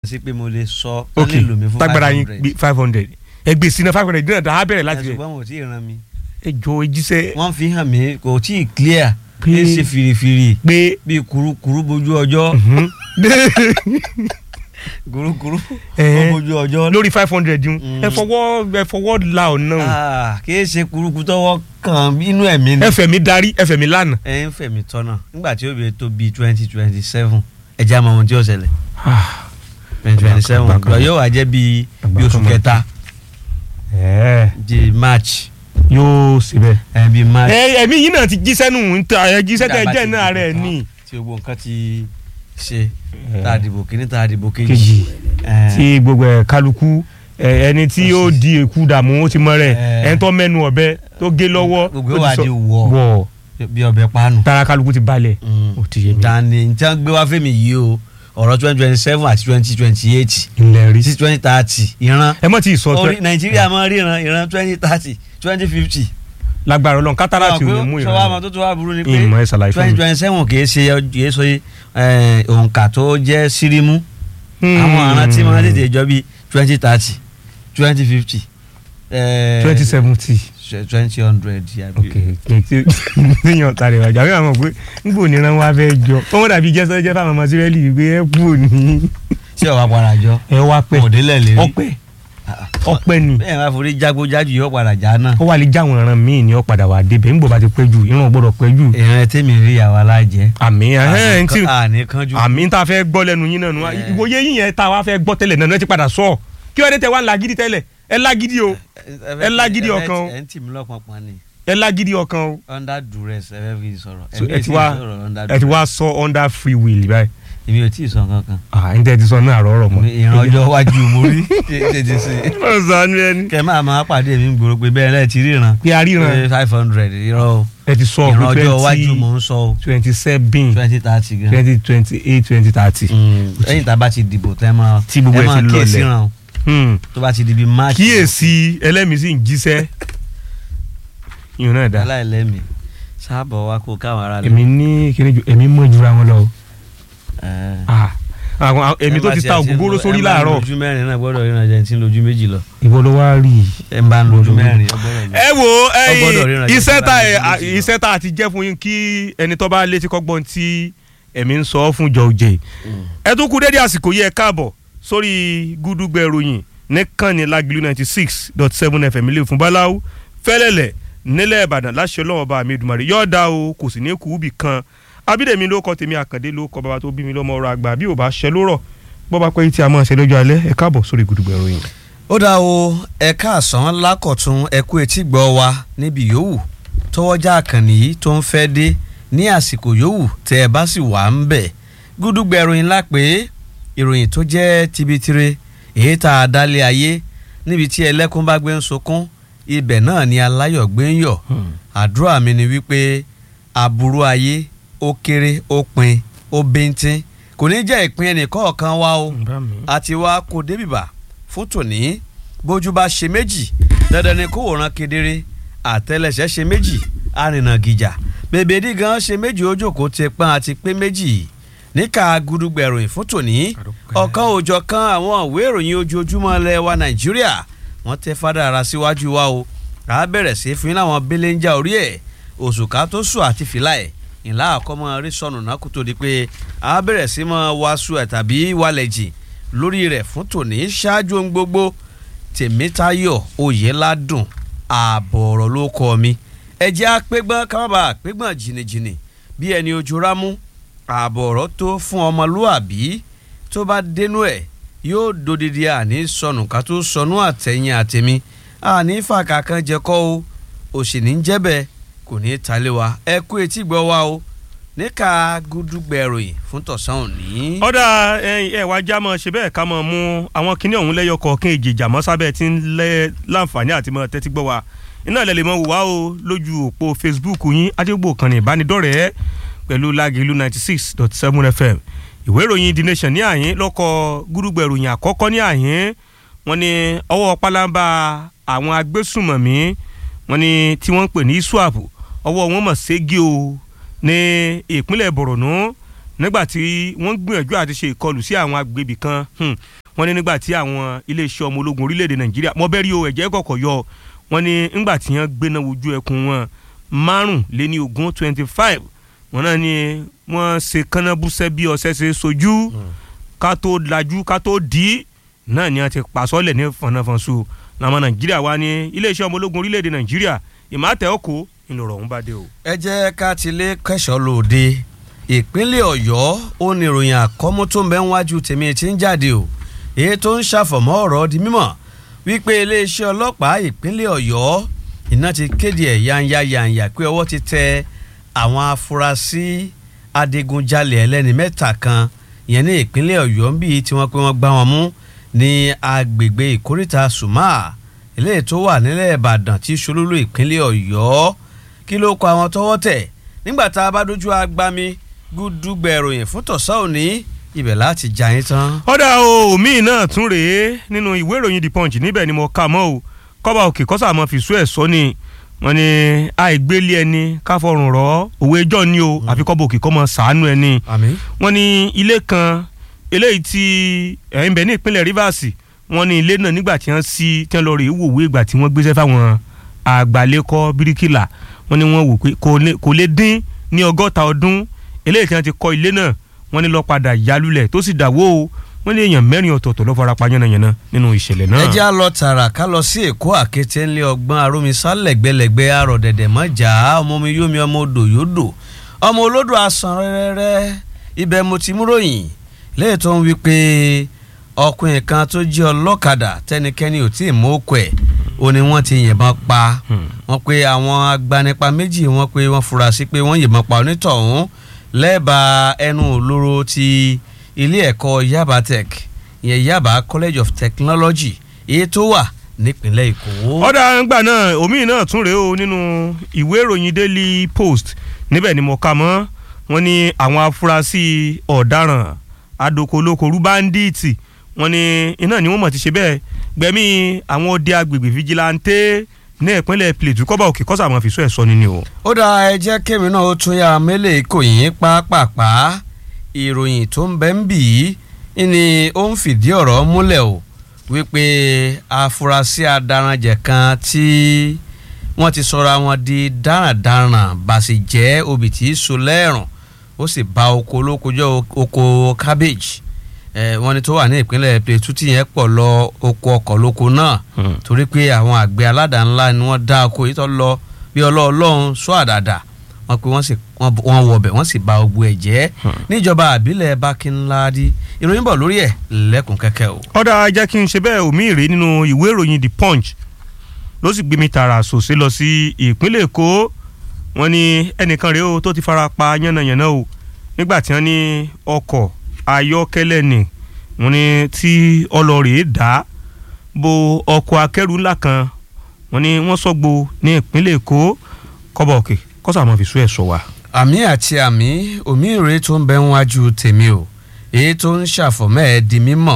sí pé mo lè sọ ok kán lè lò mí fún tágbára yín 500. gbé five hundred ẹgbẹ́ sínú five hundred dínà dáhà bẹ̀rẹ̀ láti rẹ̀ ṣùgbọ́n mo ti ràn mí. ẹ jọ ejíṣẹ́ wọ́n fi hàn mí kò tí ì clear Pé- pé ṣe fìrìfìrì pé bíi kurukuru bójú ọjọ́ mhm. kurukuru Eh. bójú ọjọ́ lórí five hundred yun Mm. ẹ fọwọ́ ẹ fọwọ́ la ọ̀nà Ah, kì í ṣe kurukuru tọwọ́ kan inú ẹ̀mí ni. ẹfẹ̀ mi darí ẹfẹ̀ mi lánàá. ẹ ń fẹ̀mí tọ́nà nígbà tí ó bẹ tó bíi twenty twenty seven ẹ jẹ́ àmọ́ ohun tí ó ṣẹlẹ̀ twenty twenty seven Àgbà kan. yóò wá jẹ́ bíi Àgbà bíi oṣù kan mọ̀. kẹta ẹ di march yóò síbẹ̀. ẹ bíi march. ẹ ẹ̀mí yìí náà ti jíṣẹ́ nù ń ta ẹ jíṣẹ́ tẹ Nígbà jẹ́ tí náà rẹ̀ ìdìbò ní. tí gbogbo nǹkan ti ṣe tá a dìbò kíní tá a dìbò kejì. kejì Eh, tí gbogbo ẹ̀ kálukú ẹ, ẹni tí ó di èkú dààmú ó ti mọ rẹ̀ Eh. ẹni tó mẹ́nu ọ̀bẹ tó gé lọ́wọ́ Gbogbo ó ti wa sọ- di wọ̀. wọ̀ bí ọbẹ̀ panu. tara kálukú ti balẹ̀ ó ti yé mi. dani n tí wọ́n gbé wá fẹ́mi yìí o ọ̀rọ̀ twenty twenty seven àti twenty twenty eight ilẹ̀ rí. sí twenty thirty ìran ẹ mọ̀ tí ì sọ orí tẹ nàìjíríà máa ríran ìran twenty thirty twenty fifty. lágbára Ọlọ́run kátàrà tí ò ní mú sọwọ́ àmọ́ ìrìn. tó tó wá burú ni pé ìmọ̀ ẹ̀ ṣàlàyé fún twenty mi. twenty seven kì í ṣe kì í ṣe eh, òǹkà tó jẹ́ sírímù àwọn àrùn tí wọ́n tètè jọ bíi twenty thirty twenty fifty twenty seventy. twenty hundred ok kìí níyàn tàrí ìwájà àwọn àmọ̀ pé ngbò níran wá fẹ́ jọ kọ́mọ́ dàbí jẹ́sọ́ jẹ́ fáwọn ọmọ sírẹ́lì pé ẹ kú òní. ṣé ọ̀wá padà jọ ẹ wá pẹ́ òdélẹ̀ lè rí ọpẹ́ ọpẹ́ ni bẹ́ẹ̀ máa forí jágbó jájú yóò padà já náà. ó wà lè jáwọn ìran míì ní ọ̀padà wà débẹ̀ ńgbò bá ti pẹ́ jù ìran gbọ́dọ̀ pẹ́ jù. ìran tèmi rí àwa lájẹ. àmì ẹ̀hẹ́n tí àní kanjú. àmì tá a fẹ́ gbọ́ lẹ́nu yín náà nù Eh. ìwòye yín yẹn tá a wá fẹ́ gbọ́ tẹ́lẹ̀ náà ẹ ti padà sọ kí wọ́n dé tẹ wá ń lagídí tẹ́lẹ̀ ẹ lágídí o ẹ lágídí ọkàn o. ẹ ń tì mí lọ́pọ̀npọ̀n ni ẹ lágídí ọkàn o under duress ẹ fẹ́ fi sọ̀rọ̀ So, Èmi ẹ ò ti tí ì wá sọ̀rọ̀ under ẹ ti duress. wá sọ under free will báyìí èmi ò tí ì sọ kankan. ah n tẹ́ ti sọ náà rọrọ̀ mọ́. ìran ọjọ́ iwájú mo rí tètè sí i. ó sọ ní ẹni. kẹ máa máa pàdé mi gbòòrò pé bẹ́ẹ̀ lẹ́ẹ̀ ti ríran pé a ríran five hundred irọ́ o ẹ ti sọ ìran pé ọjọ́ iwájú twenty mò ń sọ o twenty seven twenty thirty gan. twenty twenty eight twenty thirty. lẹ́yìn tá a bá ti dìbò tẹ́ máa Tí gbogbo ẹ ẹ máa ti lọlẹ̀. kíyèsí ràn o tó bá ti di bí march. kíyèsí ẹlẹ́mìí sì ń jíṣẹ́ yìí náà dá aláìlẹ́mì sábọ̀ wa kó káwọn ará èmi ní kíni ju èmi mọ̀ jura wọn lọ o. Eh. Ah, àwọn àwọn- èmi tó ti ta ògógóró sórí láàárọ̀ lójú mẹ́rin náà gbọ́dọ̀ ríran jẹ́ tí ń lójú méjì lọ. ìwọ ló wá rí i. ẹ ń bá ń lójú mẹ́rin ọ gbọ́dọ̀ lọ. ẹ wo Ó gbọ́dọ̀ ríran ẹyin jẹ́ iṣẹ́ tí tá bá ẹ lójú méjì lọ. iṣẹ́ tá a ti jẹ́ fún yín kí ẹni tó bá létí kọ́gbọ́n tí ẹ̀mí ń sọ fún jọ̀ọ́jẹ̀ Mm. ẹ tún kú dédé àsìkò yẹ káàbọ̀ sórí gúdúgbẹ̀ ròyìn nìkànnì lágìlú ninety six dot seven fm ilé fún báláwo fẹ́lẹ́lẹ̀ nílẹ̀ ìbàdàn láṣẹ ọlọ́wọ́ bá mi dùmarè yọ̀ọ̀dà o kò sì ní kú bì kan abídèmí ló kọ tèmi àkàndé ló kọ bàbá tó bí mi lọ́mọ ọ̀rọ̀ àgbà bí ò bá ṣẹ lórọ̀ bọ́ bá pẹ́ tí a máa ṣe lọ́jọ́ alẹ́ ẹ káàbọ̀ sórí gúdúgbẹ̀ ròyìn. ó dá o ẹ káàsán lákọ̀tún ẹ kú etí gbọ́ wa níbi yòówù tọwọ́jà àkànnì yìí tó ń fẹ́ dé ní àsìkò yòówù tẹ ẹ bá sì wà ń bẹ̀ gúdúgbẹ̀ ìròyìn ńlá pé ìròyìn tó jẹ́ tibitire èyí tá a dálé ayé níbi tí ẹlẹ́kún bá gbé ń sunkún ibẹ̀ náà ni aláyọ̀ gbé ń yọ̀ àdúrà mi ni wípé aburú ayé ó kéré ó pin ó bíntín kò ní jẹ́ ìpín ẹnìkọ̀ọ̀kan wa o àti wá kó débìbà fún tòní bójú bá ṣe méjì dandan ni kó wòran kedere àtẹlẹsẹ̀ ṣe méjì arìnà gìjà bèbèdí gan ṣe méjì ojókòó ti pọ́n àti pé méjì níka gudugbẹ̀ ìròyìn fún tòní ọ̀kan òòjọ́ kan àwọn ìwé ìròyìn ojoojúmọ́ ilẹ̀ wa nàìjíríà wọ́n tẹ fádà ara síwájú wa o a bẹ̀rẹ̀ sí fún yín láwọn belenja orí ẹ̀ òṣùká tó sùn àti fìlà ẹ̀ ìlà àkọ́mọ rí sọnù náà kó tó di pé a bẹ̀rẹ̀ sí mọ́ wàásù ẹ̀ tàbí wàlẹ̀ jì lórí rẹ̀ fún tòní ṣáájú ohun gbogbo tèmítayọ̀ oyèládùn ààbọ̀ ọ̀rọ̀ ló kọ́ mi ẹ jẹ́ àpégbọ́n kámábà àpégbọ́n jìnnìjìnnì bí ẹni ojú rámú ààbọ̀ ọ̀rọ̀ tó fún ọmọlúàbí tó bá dénú ẹ̀ yóò dodidi àní sọnù ká tó sọnù àtẹ̀yìn àtẹ̀mí àní fàkà kan jẹ́kọ́ o òsì ní jẹ́bẹ̀ kò ní í talé wa ẹ kú etí gbọ́ wa o níka gúdúgbẹ̀ròyìn fún tọ̀sán òní. ọ̀dà ẹ wá já mọ́ ṣe bẹ́ẹ̀ ká mọ́ mú àwọn kinní ọ̀hún lẹ́yọ kọ̀ọ̀kan èjì ìjàmọ́ sábẹ́ tí ń lẹ́ láǹfààní àti mọ́ tẹ́tí gbọ́ wa iná ilẹ̀ lè mọ́ wò wá o lójú òpó Facebook yín adégbò kan ní ìbánidọ́rẹ̀ẹ́ pẹ̀lú lágìlú ninety six dot seven FM ìwé ìròyìn The Nation ní àyín lọ́kọ̀ gúdúgbẹ̀ròyìn àkọ́kọ́ ní àyín wọ́n ní ọwọ́ pálábá àwọn agbésùmọ̀mí wọ́n ní tí wọ́n ń pè ní iswap ọwọ́ wọn mọ̀ ségi o ní ìpínlẹ̀ Borno nígbà tí wọ́n gbìyànjú àti ṣe ìkọlù sí àwọn agbègbè kan hmm, wọ́n ní nígbà tí àwọn iléeṣẹ́ ọmọ ológun orílẹ̀-èdè nàìjíríà mọ́bẹ́rì o ẹ̀jẹ̀ kọ̀kọ̀ yọ wọ́n ní nígbà tí wọ́n gbéná wojú ẹkùn wọn márùnléní ogún twenty five wọ́n náà ní wọ́n ṣe kánábùsẹ́ bí ọ̀sẹ̀ ṣe sojú ká tó lajú ká tó dì í náà ni wọ́n ti pàṣọ́lẹ̀ ní fọnáfọ́nṣu làwọn nàìjíríà wá ní iléeṣẹ́ ọmọ ológun orílẹ̀-èdè nàìjíríà ìmọ̀tẹ́ ọkọ̀ ńlọrọ̀ ọ̀hún bá dé o. ẹ jẹ́ ká ti lé kẹ́sọ̀ lòde ìpínlẹ̀ ọ̀yọ́ ó ní ìròyìn àkọ́mú tó ń bẹ níwájú tèmi tí ń jáde o èyí tó ń ṣàfọ̀mọ́ ọ̀rọ̀ di mímọ̀ wípé iléeṣẹ́ ọlọ́pàá ìpínlẹ̀ ọ̀yọ́ iná ti kéde ẹ̀ yanya yanya pé ọwọ́ ti tẹ àwọn afurasí adigunjalè ẹlẹ́ni mẹ́ta kan ìyẹn ní ìpínlẹ̀ ọ̀yọ́ ń bí tí wọ́n pé wọ́n gbá wọn mú ní agbègbè ìkóríta sùmá eléyìí tó wà nílẹ̀ ìbàdàn tí ṣolúlú ìpínlẹ̀ ọ̀yọ́ kí ló kọ àwọn tọ́wọ́ tẹ̀ nígbà tá a bá dojú agbami gúdúgbẹ̀ ìròyìn fún tọ̀sán òní ibẹ̀ láti jà yín tán. ọ̀dà o míì náà tún rèé nínú ìwé ìròyìn the punch níbẹ̀ ni mo kà mọ́ o kọ́ba òkè kọ́sà mọ́ fi sú ẹ̀ sọ ni wọ́n ní àìgbélé ẹni káfọrùn rọ́ òwe ẹjọ́ ni o àfi kọ́ba òkè kọ́ mọ́ sàánú ẹni àmín. wọ́n ní ilé kan eléyìí tí ẹ̀ ń bẹ ní ìpínlẹ̀ rivers wọ́n ní ilé náà nígbà tí wọ́n sí tí wọ́n lọ rèé wòwe ìgbà tí wọ́n gbéṣẹ́ fáwọn àgbàlékọ́ bíríkìlà wọ́n ní wọ́n wò pé kò lè- kò lè dín ní ọgọ́ta ọdún eléyìí tí wọ́n ti kọ́ ilé náà wọ́n ní lọ padà yálulẹ̀ tó sì dàwó o wọ́n ní èèyàn mẹ́rin ọ̀tọ̀ọ̀tọ̀ ló fara pa yánnayànna nínú ìṣẹ̀lẹ̀ náà. ẹ já lọ tààrà ká lọ sí èkó àkété ńlẹ ọgbọ́n arómisá lẹ́gbẹ̀lẹ́gbẹ̀ arọ dẹ̀dẹ̀ mọ́jà ọmọ mi yómi ọmọ odò yódò ọmọ olódò asán rẹ́rẹ́rẹ́ ibẹ̀ mo ti mú ròyìn léè tó ń wí pé ọkùnrin kan tó jẹ́ ọlọ́kadà tẹnikẹ́ni ò tí ì mú òkú ẹ̀ ó ní wọ́n ti yìnbọn pa Hmm. wọ́n pe àwọn agbanipa méjì wọ́n pe wọ́n fura sí pé wọ́n yìnbọn pa onítọ̀hún lẹ́bàá ẹnu òlóró ti ilé ẹ̀kọ́ Yaba Tech ìyẹn Yaba College of Technology èyí tó wà nípínlẹ̀ Èkó. ọ̀dà ńgbà náà omi náà tún rèé o nínú ìwé ìròyìn daily post níbẹ̀ ni mo kà mọ́ wọ́n ní àwọn afurasí ọ̀daràn adokolókorú báńdíìtì wọ́n ní iná ni wọ́n mọ̀ ti ṣe bẹ́ẹ̀ gbẹ̀mí àwọn ọdẹ agbègbè fìjìláńtẹ́ ní ìpínlẹ̀ Plateau kọ́ba òkè kọ́sà máa fi sọ ẹ̀ sọ ni ni o. ó dá ẹ jẹ́ kémi náà ó tún yá mélèé kò yín pápápá ìròyìn tó ń bẹ ń bì í ni ó ń fìdí ọ̀rọ̀ múlẹ̀ o wípé afurasí adaranjẹ̀ kan tí wọ́n ti sọra wọn di darandaran bàṣẹ jẹ́ obì tí í so lẹ́rùn ó sì ba oko olóko jẹ́ oko cabbage ẹ wọ́n ní tó wà ní ìpínlẹ̀ Plateau tí yẹn pọ̀ lọ oko ọkọ̀ lóko náà torí pé àwọn àgbẹ̀ aládàá ńlá ni wọ́n dá oko yìí tó lọ bí ọlọ́ọ̀lọ́hún sọ àdàdà wọ́n pe wọ́n sì wọ́n wọbẹ̀ wọ́n sì ba ogbó ẹ̀ jẹ́ níjọba àbílẹ̀ Bákínládì ìròyìn bọ̀ lórí ẹ̀ lẹ́kùn kẹ́kẹ́ o. ọ̀dà jẹ́ kí n ṣe bẹ́ẹ̀ omi ìrè nínú ìwé ìròyìn the punch ló sì gbé mi tààrà sòsé lọ sí ìpínlẹ̀ èkó wọ́n ní ẹnìkan rèé o tó ti fara pa yánnayànna o nígbà tí wọ́n ní ọkọ̀ ayọ́kẹ́lẹ́ ni wọ́n ní tí ọlọ́rìí dá bo ọkọ̀ akẹ́rù ńlá kan wọ́n ní wọ́n sọ́gbó ní ìpínlẹ̀ èkó kọ́bọ̀ òkè kọ́sà máa fi sú ẹ̀ sọ wa. àmì àti àmì omi ìrè tó ń bẹ ń wájú tèmi o èyí tó ń ṣàfọ̀mọ́ ẹ̀ di mímọ̀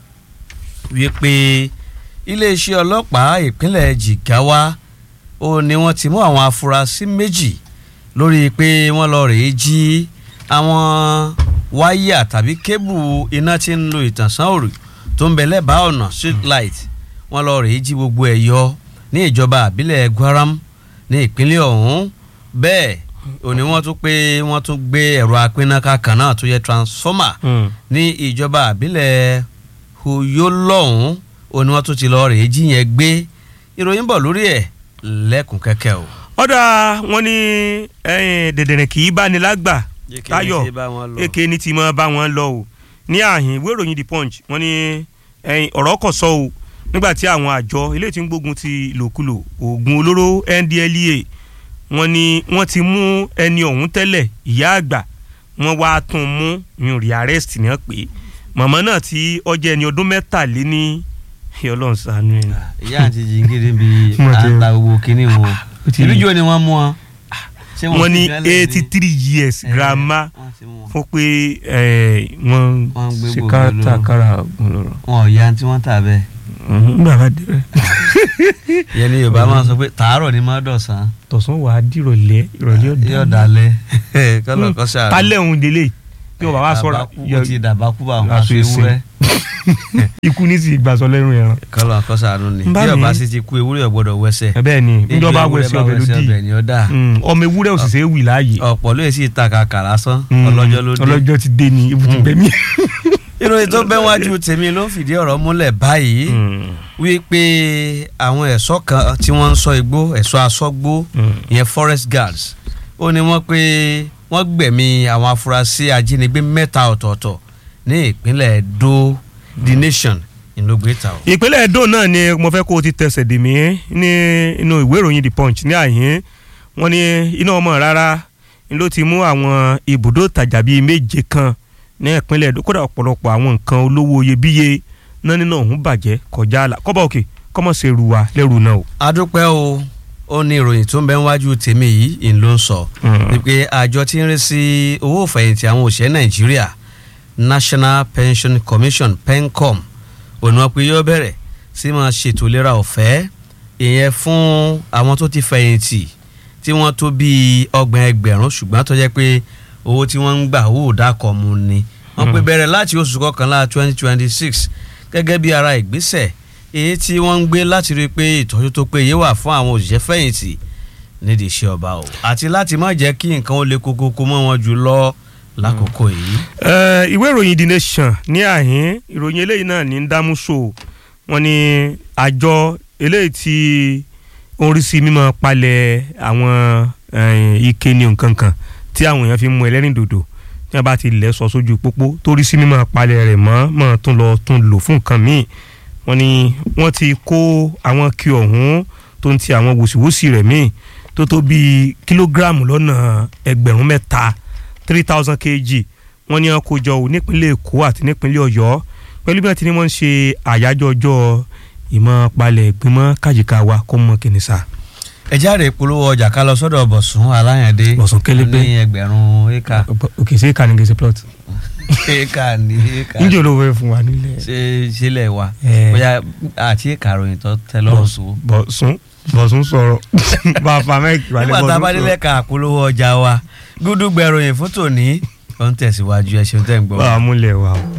wípé iléeṣẹ́ ọlọ́pàá ìpínlẹ̀ Jigawa ó ní wọ́n ti mú àwọn afurasí méjì lórí pé wọ́n lọ rèé jí àwọn wáyà tàbí kébù iná tí ń lo ìtànsán òrì tó ń bẹ lẹ́bàá ọ̀nà street light wọ́n lọ rèé jí gbogbo ẹ̀ yọ ní ìjọba àbílẹ̀ Gwaram ní ìpínlẹ̀ ọ̀hún bẹ́ẹ̀ òní wọ́n tún pé wọ́n tún gbé ẹ̀rọ apínnáká kan náà tó yẹ transformer ní ìjọba àbílẹ̀ Uyo lọ́hún òní wọ́n tún ti lọ rèé jí yẹn gbé ìròyìn bọ̀ lórí ẹ̀ lẹ́kùn kẹ́kẹ́ o. ọ̀dà wọn ní dẹ̀dẹ̀rẹ̀ kì í bá ní lágbà táyọ̀ èké ní ti máa bá wọn lọ o ní àhìn ìwé ìròyìn the punch wọ́n ní ọ̀rọ̀ kò sọ o nígbà tí àwọn àjọ ilé tí ń gbógun ti ìlòkulò oògùn olóró NDLEA wọ́n ní wọ́n ti mú ẹni ọ̀hún tẹ́lẹ̀ ìyá àgbà wọ́n wá tún mú yun rí arrest ní pé màmá náà tí ọjọ́ ẹni ọdún mẹ́tàléní Ọlọ́run ṣàánú ẹ̀. ìyá àti jìngìrì bíi àǹtà owó kínní wọn ìlújọ ni wọ́n mú wọn. wọ́n ní eighty three years grandma fún pé wọ́n ṣe kátàkárà lọ́rọ̀. wọn ò ya tí wọ́n tà bẹ́ẹ̀. nígbà bá dé rẹ̀. ìyẹn ni Yorùbá máa sọ pé tàárọ̀ ni máa dọ̀sán. tọ̀sán wà á dìrọ̀lẹ́ ìrọ̀lẹ́ ọ̀dà. yóò dalẹ̀ kọ́lọ̀ kọ́ sàrò. kálẹ̀ òun délé tí wọn bá wá sọ̀rọ̀ àbákú ó ti dàbákú bá àwọn aṣọ aṣọ ìsìn. ewúrẹ́ ikú ní sì gbàsọ lẹ́rù ẹran. kọ́lọ́ àkọ́sàánú ni Ń bá bí mi. ọba sì ti kú ewúrẹ́ ò gbọ́dọ̀ wẹsẹ̀ bẹ́ẹ̀ ni níjọba Ewúrẹ́ wẹsẹ bá ọbẹ̀ ló wẹsẹ̀ dì ọbẹ̀ ni ó dà Mm, ọmọ ewúrẹ́ òṣìṣẹ́ wì láàyè. ọ̀pọ̀ ló yẹ sí ìta kàkà lásán Mm, ọlọ́jọ́ ló dé ọlọ́jọ́ ti dé ni ibùdó gbẹ̀mí. ìròyìn tó bẹ́ wájú tèmi ló ń fìdí ọ̀rọ̀ múlẹ̀ báyìí wípé àwọn ẹ̀ṣọ́ kan tí wọ́n ń ṣọ́ igbó ẹ̀ṣọ́ aṣọ́gbó ìyẹn forest guards ó ní wọ́n pé wọ́n gbẹ̀mí àwọn afurasí ajínigbé mẹ́ta ọ̀tọ̀ọ̀tọ̀ ní ìpínlẹ̀ Edo the nation ìlógbèta o. ìpínlẹ̀ Edo náà ni mo fẹ́ kó o ti tẹsẹ̀ dè mí ní inú ìwé ìròyìn The Punch ní àyín wọ́n ní iná ọmọ rárá ni ló ti mú àwọn ibùdó ìtajà bíi méje kan ní ìpínlẹ̀ Edo kódà ọ̀pọ̀lọpọ̀ àwọn nǹkan olówó iyebíye náà nínú ọ̀hún bàjẹ́ kọjá àlà kọ́bà òkè kọ́mọ̀ ṣe rù wá lẹ́rù náà o. adúpẹ́ o ó ní ìròyìn tó ń bẹ wájú tèmi yìí ìn ló ń sọ wípé àjọ tí ń rí sí owó ìfẹ̀yìntì àwọn òṣìṣẹ́ Nàìjíríà National Pension Commission PENCOM òní wọn pé yóò bẹ̀rẹ̀ sí máa ṣètò ìlera ọ̀fẹ́ ìyẹn fún àwọn tó ti fẹ̀yìntì tí wọ́n tó bíi ọgbọ̀n ẹgbẹ̀rún ṣùgbọ́n tó jẹ́ pé owó tí wọ́n ń gbà owó òdàkọ̀ mu ni wọ́n pé bẹ̀rẹ̀ láti oṣù kọkànlá twenty twenty six gẹ́gẹ́ bí ara ìgbésẹ̀ èyí tí wọ́n ń gbé láti rí i pé ìtọ́jú tó péye wà fún àwọn òṣìṣẹ́ fẹ̀yìntì nídìí iṣẹ́ ọba o àti láti má jẹ́ kí nǹkan ó le kókókó mọ́ wọn jù lọ lákòókò yìí. Eh, ìwé ìròyìn The Nation ní àhín ìròyìn eléyìí náà ní ń dámú so wọ́n ní àjọ eléyìí tí ó ń rí sí mímọ́ palẹ̀ àwọn eh, ike ní nǹkan kan tí àwọn èèyàn fi ń mu ẹlẹ́rìndòdò tí wọ́n bá ti lẹ̀ sọ sójú pópó tó rí sí mímọ́ palẹ̀ rẹ̀ mọ́ mọ́ tún lọ tún lò fún nǹkan míì wọ́n ní wọ́n ti kó àwọn kí ọ̀hún tó ń ti àwọn wòsíwòsí rẹ̀ míì tó tó bíi kílógíráàmù lọ́nà ẹgbẹ̀rún mẹ́ta three thousand kg wọ́n ní wọ́n kó jọ ò nípínlẹ̀ èkó àti nípínlẹ̀ ọ̀yọ́ pẹ̀lú bí wọ́n ti ní wọ́n ń ṣe àyájọ́ ọjọ́ ìmọ̀ palẹ̀ ìgbìmọ̀ kájìká wa kó mọ kìnìṣà. ẹ jáde polówó ọjà ká lọ sọ́dọ̀ bọ̀sùn aláyàndé Bọ̀sún Kélébé. ní ẹgbẹ̀rún éka òkè sí ìkànnì gèsè plot. éka ní éka níjẹ́ olówó ẹ̀ fún wa nílẹ̀. ṣe sílẹ̀ wa Eh. bóyá àti éka ròyìn tó tẹ lọ́rùn sùn. bọ̀sún bọ̀sún sọ̀rọ̀ bàbá mẹ́kì wálé nígbà tá a bá bọ̀sún délẹ̀ ká polówó ọjà wa gúdúgbẹ̀ròyìn fún tòní ó ń tẹ̀síwájú ẹ ṣeun tẹ́ ń gbọ́. bá a múlẹ̀ wa o.